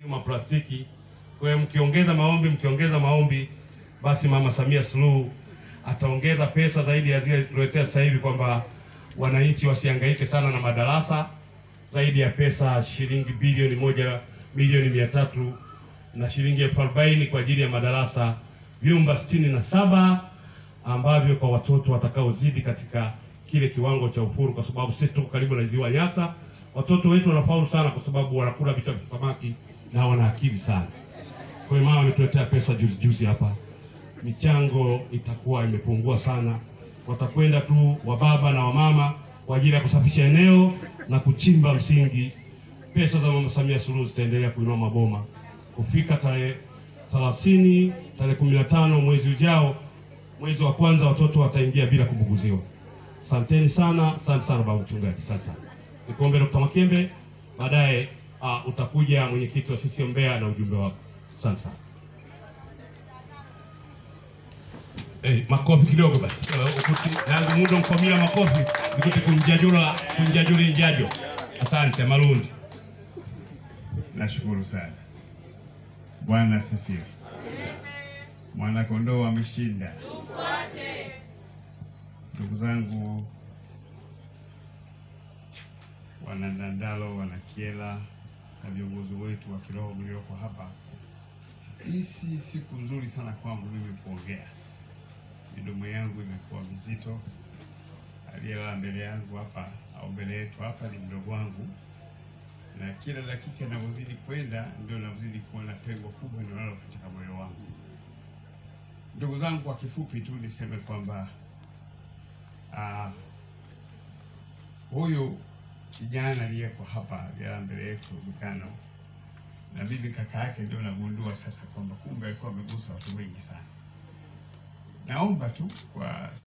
maplastiki. Kwa hiyo mkiongeza maombi, mkiongeza maombi, basi Mama Samia Suluhu ataongeza pesa zaidi ya zile tuletea sasa hivi, kwamba wananchi wasihangaike sana na madarasa, zaidi ya pesa shilingi bilioni moja milioni mia tatu na shilingi elfu arobaini kwa ajili ya madarasa vyumba sitini na saba ambavyo kwa watoto watakaozidi katika kile kiwango cha ufuru, kwa sababu sisi tuko karibu na ziwa Nyasa. Watoto wetu wanafaulu sana kwa sababu wanakula vichwa vya samaki na wana akili sana. Kwa hiyo mama ametuletea pesa juzi juzi hapa, michango itakuwa imepungua sana. Watakwenda tu wababa na wamama kwa ajili ya kusafisha eneo na kuchimba msingi. Pesa za mama Samia Suluhu zitaendelea kuinua maboma kufika tarehe 30 tarehe 15 mwezi ujao, mwezi wa kwanza, watoto wataingia bila kubuguziwa. Asanteni sana, asante sana baba mchungaji. Sasa nikuombe Dr. Makembe, baadaye uh, utakuja mwenyekiti wa CCM Mbeya na ujumbe wako. Asante sana. Eh, makofi kidogo basi. Eh, ukuti nangu mundo mkomila makofi nikuti kunjajula kunjajuli njajo. Asante Malundi. Nashukuru sana. Bwana asifiwe. Mwana kondoo ameshinda. Ndugu zangu wana Ndandalo, wana Kyela na viongozi wetu wa kiroho mlioko hapa, hii si siku nzuri sana kwangu mimi kuongea. Midomo yangu imekuwa mizito. Aliyelala mbele yangu hapa au mbele yetu hapa ni mdogo wangu na kila dakika inavyozidi kwenda ndio navyozidi kuwa na pengo kubwa ninalo katika moyo wangu. Ndugu zangu, kwa kifupi tu niseme kwamba ah, huyu kijana aliyeko hapa aliyelala mbele yetu Bukano, na mimi kaka yake ndio nagundua sasa kwamba kumbe alikuwa amegusa watu wengi sana. Naomba tu kwa